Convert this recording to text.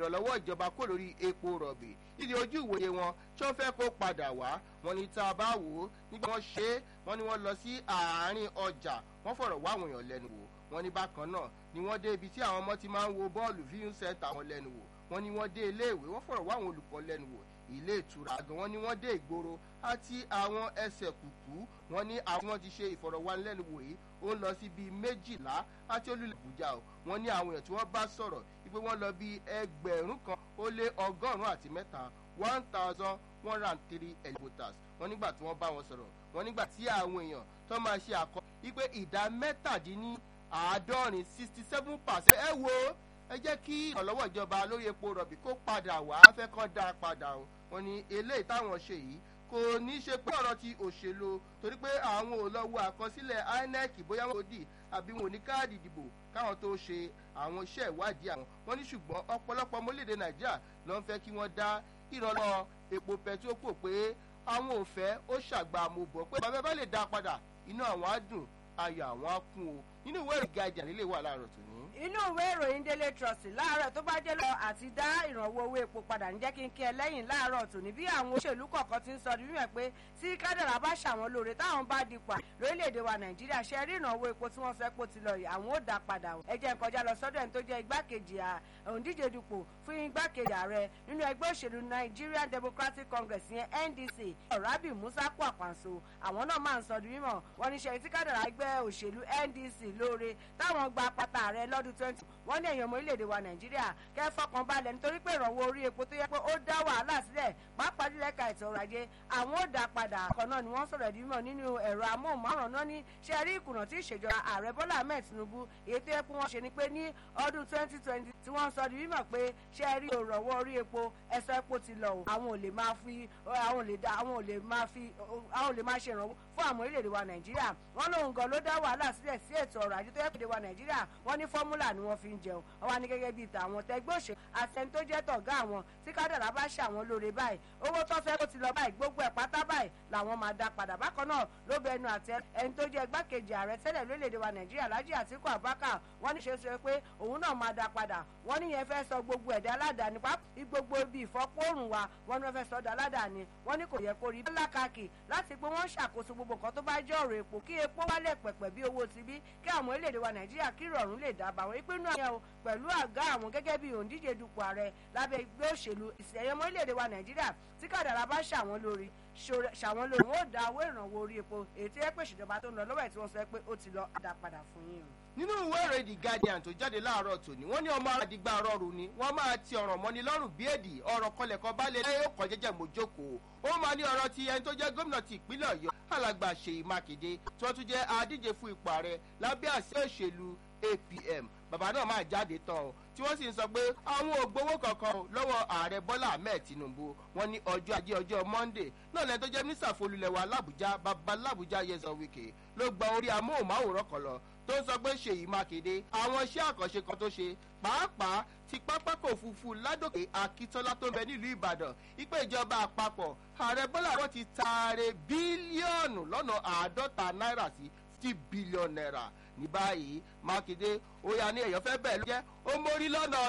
ìrànlọ́wọ́ ìjọba kó lórí epo rọ̀bì nídìí ojú ìwòye wọn tí wọ́n fẹ́ kó padà wá wọn ní tá a bá wò ó nígbà wọ́n ṣe é wọ́n ní wọ́n lọ sí àárín ọjà wọ́n fọ̀rọ̀ wá àwọn èèyàn lẹ́nu wò wọ́n ní bákan náà ni wọ́n dé ibi tí àwọn ọmọ ti máa ń wo bọ́ọ̀lù viewing center wọn lẹ́nu wò wọ́n ní wọ́n dé iléèwé wọ́n fọ̀rọ̀ wá àwọn olùkọ́ lẹ́nu wò ilé ìtura gan wọ́n ní wọ́n dé ìgboro àti àwọn ẹsẹ̀ kùkú wọ́n ní àwọn wọn ti ṣe ìfọ̀rọ̀wánilẹ́nuwò yìí ó ń lọ sí bíi méjìlá àti olùlẹ̀ àbújá o wọ́n ní àwọn èèyàn tí wọ́n bá sọ̀rọ̀ wípé wọ́n lọ bíi ẹgbẹ̀rún kan ó lé ọgọ́rùn-ún àti mẹ́ta one thousand one hundred and three voters wọ́n nígbà tí wọ́n bá wọn sọ̀rọ̀ wọ́n nígbà tí àwọn èèyàn tó máa ṣe àkọ́ wípé ìdá mẹ́tàdínní àádọ́rin sixty seven percent ẹ wo ẹ jẹ́ kí ìrànlọ́wọ́ ìjọba lórí epo rọ̀bì kó padà wá fẹ́ kọ́ dáa padà o wọ́n ní eléyìí táwọn ṣe yìí kò ní í ṣe pé ọ̀rọ̀ ti òṣèlú torí pé àwọn ò lọ wo àkọsílẹ̀ inec bóyá wọn kò dì àbí wọn ò ní káàdì ìdìbò káwọn tó ṣe àwọn iṣẹ́ ìwádìí àwọn wọn ní ṣùgbọ́n ọ̀pọ̀lọpọ̀ ọmọlédè nàìjíríà ló ń fẹ́ kí wọ́n dá ìrànlọ́ epo pẹtrol pé àwọn ò fẹ́ ó ṣàgbà àmúbọ̀ pé bàbá bá lè dá padà inú àwọn á dùn ayọ̀ àwọn á kún o nínú ìwé ìrìgàjà nílé wà láàárọ̀ tòní inú ìwé ìròyìn daily trust láàárọ̀ tó bá dé lọ àti dá ìrànwọ́ owó epo padà ń jẹ́ kí n kí ẹ lẹ́yìn láàárọ̀ tòní bí àwọn òṣèlú kọ̀ọ̀kan ti ń sọ nínú ẹ̀ pé tí kádàrà bá ṣàwọn lóore táwọn bá dipò lórílẹ̀‐èdè wa nàìjíríà ṣe rí ìrànwọ́ epo tí wọ́n sọ pé ó ti lọ yìí àwọn ò dá padà ẹ jẹ́ n kọjá lọ sọ́dọ̀ ẹni tó jẹ́ igbákejì òǹdíje dupò fún igbákejì ààrẹ nínú ẹgbẹ́ òṣèlú nigerian democratic congress yẹn ndc rabi musa kwakwanso àwọn náà máa ń sọ di mímọ̀ wọ́n ní ṣe tí kádàrà ẹgbẹ́ òṣèlú ndc lóore táwọn gba pátá ààrẹ lọ́dún twenty wọ́n ní èèyàn ọmọ orílẹ̀-èdè wa nàìjíríà kẹ́ fọkàn balẹ̀ nítorí pé ìrànwọ́ orí epo tó yẹ pé ó dá wàhálà sílẹ̀ pàápàá jùlọ ẹ̀ka ètò ọrọ̀ ajé àwọn ò dá padà kan náà ni wọ́n sọ̀rọ̀ ìdí mímọ̀ nínú ẹ̀rọ amóhùnmáwòrán náà ní ṣe rí ìkùnà tí ìṣèjọba ààrẹ bọ́lá ahmed tinubu èyí tó yẹ pé wọ́n ṣe ni pé ní ọdún twenty twenty tí wọ́n sọ di mímọ̀ pé ṣe rí ìrànwọ́ orí epo ẹ̀sọ́ epo ti lọ àwọn ò lè máa fi àwọn ò lè dá àwọn ò lè máa fi àwọn ò lè máa ṣe ìrànwọ́ fún àwọn orílẹ̀-èdè wa nàìjíríà wọ́n lóun gan ló dá wàhálà sílẹ̀ sí ètò ọrọ̀ ajé tó yẹ kéde wa nàìjíríà wọ́n ní fọ́múlà ni wọ́n fi ń jẹun wọ́n wá ní gẹ́gẹ́ bíi tàwọn tẹgbẹ́ òṣèlú àtẹni tó jẹ́ tọ̀gá àwọn tí kádàrá bá ṣe àwọn lóore báyìí owó tó fẹ́ kó ti lọ báyìí gbogbo ẹ̀ pátá báyìí làwọn máa dá padà bákan náà ló bẹ ẹnu àtẹ ẹni tó jẹ́ igbákejì ààrẹ tẹ́lẹ̀ lórílẹ̀‐èdè wa nàìjíríà lájí àtìkú àbákà wọ́n ní ṣe sọ pé òun náà máa dá padà wọ́n níyẹn fẹ́ sọ gbogbo ẹ̀dá aládàáni pápá gbogbo ibi ìfọ́pọ́rùn wa wọ́n ní wọ́n fẹ́ sọ ọ̀dà aládàáni wọ́n ní kò yẹ kó rí bẹ́ẹ̀ lákàkì láti pé wọ́n ṣàkóso gbogbo nǹkan tó bá jẹ́ ọ̀rọ̀ epo kí epo wálẹ̀ pẹ̀pẹ̀ bí owó ti bí kí àwọn orílẹ̀-èdè wa nàìjíríà kí ìrọ̀rùn lè dábàá wọn ìpinnu àyẹ̀ o pẹ̀lú àgá àwọn gẹ́gẹ́ bí òǹdíje dupò ààrẹ lábẹ́ ẹgbẹ́ òṣèlú ìsẹ̀yẹmọ orílẹ̀-èdè wa nàìjíríà tí kàdàrà bá ṣàwọn lórí ṣàwọn lórí wọn ò dá owó ìrànwọ́ orí epo èyí tí ẹ pè ṣèjọba tó ń lọ lọ́wọ́ ẹ̀ tí wọ́n sọ pé ó ti lọ dá padà fún yín o nínú ìwé ìròyìn the guardian tó jáde láàárọ̀ tòní wọ́n ní ọmọ aládìgbà rọrùn ni wọ́n máa ti ọ̀rọ̀ mọ́ni lọ́rùn bí èdè ọ̀rọ̀ kọlẹ̀kọ bá lè lẹ́yìn ọkọ̀ jẹ́jẹ́ mojókòó ó máa ní ọ̀rọ̀ ti ẹni tó jẹ́ gómìnà ti ìpínlẹ̀ ọ̀yọ́ alàgbà ṣèyí mákindé tí wọ́n tún jẹ́ adíje fún ipò ààrẹ lábẹ́ àṣẹ òṣèlú apm bàbá náà máa jáde tán o tí wọ́n sì ń sọ pé àwọn ò gbowó kankan lọ́wọ́ ààrẹ bọ́lá ahmed tinubu wọn ní ọjọ́ ajé ọjọ́ monday náà lẹ́yìn tó jẹ́ mínísítà folúlẹ̀wà làbújá bàbá làbújá yẹsàn wíkẹ́ ló gba orí amóhùnmáwòrán kan lọ tó ń sọ pé ṣèyí mákindé àwọn iṣẹ́ àkànṣe kan tó ṣe pàápàá ti pápákọ̀ òfurufú ládòkè akíntola tó ń bẹ nílùú ìbàdàn ìpè ìjọba àpapọ̀ ààrẹ bọ́lá wọn ti taare bílíọ̀nù lọ́nà àádọ́ta náírà sí fifty billion naira ní báyìí mákindé ó yà ní èèyàn fẹ́ bẹ́ẹ̀ ló jẹ́ ó mórí lọ́nà